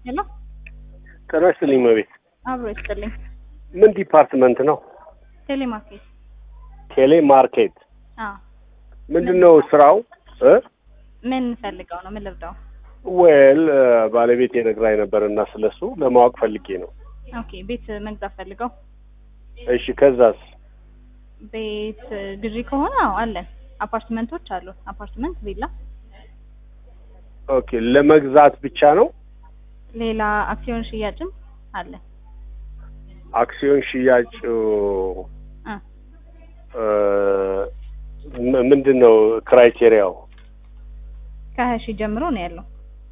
ሄሎ ጤና ይስጥልኝ መቤት። አብሮ ይስጥልኝ። ምን ዲፓርትመንት ነው? ቴሌማርኬት። ቴሌ ማርኬት አዎ ምንድን ነው ስራው? እ ምን ፈልገው ነው? ምን ልርዳው? ዌል ባለቤት የነግራኝ ነበር እና ስለሱ ለማወቅ ፈልጌ ነው። ኦኬ ቤት መግዛት ፈልገው እሺ ከዛስ? ቤት ግዢ ከሆነ አዎ አለን። አፓርትመንቶች አሉ። አፓርትመንት፣ ቪላ፣ ኦኬ ለመግዛት ብቻ ነው? ሌላ አክሲዮን ሽያጭም አለ። አክሲዮን ሽያጭ አ እ ም- ምንድን ነው ክራይቴሪያው? ከሀያ ሺህ ጀምሮ ነው ያለው።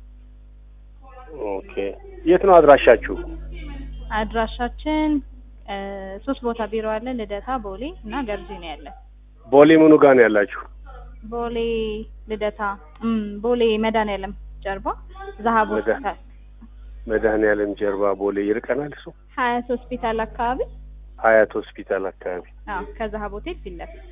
ኦኬ የት ነው አድራሻችሁ? አድራሻችን እ ሶስት ቦታ ቢሮ አለ። ልደታ፣ ቦሌ እና ገርጂ ነው ያለ። ቦሌ ምኑ ጋር ነው ያላችሁ? ቦሌ ልደታ፣ እም ቦሌ መድኃኒዓለም ጀርባ ዛሀብ መድኃ- ሆስፒታል፣ መድኃኔዓለም ጀርባ ቦሌ ይርቀናል እሱ? ሀያት ሆስፒታል አካባቢ። ሀያት ሆስፒታል አካባቢ አዎ ከዛሀብ ሆቴል ፊት ለፊት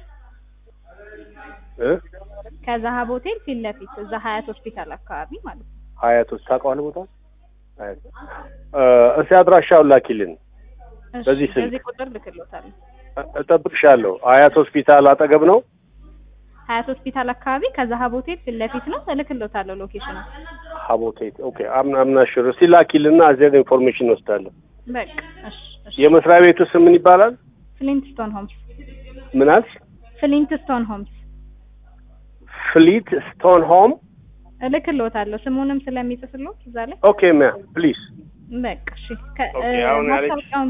እ ከዛሀብ ሆቴል ፊት ለፊት እዛ ሀያት ሆስፒታል አካባቢ ማለት ነው። ሀያት ውስጥ ታውቀዋለህ ቦታ? ሀያት እ እስኪ አድራሻውን ላኪልን። እሺ፣ በዚህ ስልክ? በዚህ ቁጥር ልክሎታለሁ። እ- እጠብቅሻለሁ። ሀያት ሆስፒታል አጠገብ ነው። ሀያት ሆስፒታል አካባቢ ከዛሀብ ሆቴል ፊት ለፊት ነው። እልክሎታለሁ ሎኬሽኑ። ሀቦቴት ኦኬ። አምና አምና ሽር እስቲ ላኪልና እዚያ ጋር ኢንፎርሜሽን እንወስዳለን። በቃ እሺ፣ እሺ። የመስሪያ ቤቱ ስም ምን ይባላል? ፍሊንትስቶን ሆምስ፣ ምን አልሽ? ፍሊንትስቶን ሆምስ ፍሊት ስቶን ሆም። እልክሎታለሁ። ስሙንም ስለሚጽፍሎት እዛ ላይ ኦኬ ማ ፕሊዝ በቃ እሺ። ከ- ኦኬ፣ እ አሁን ያለች- ማስታወቂያውን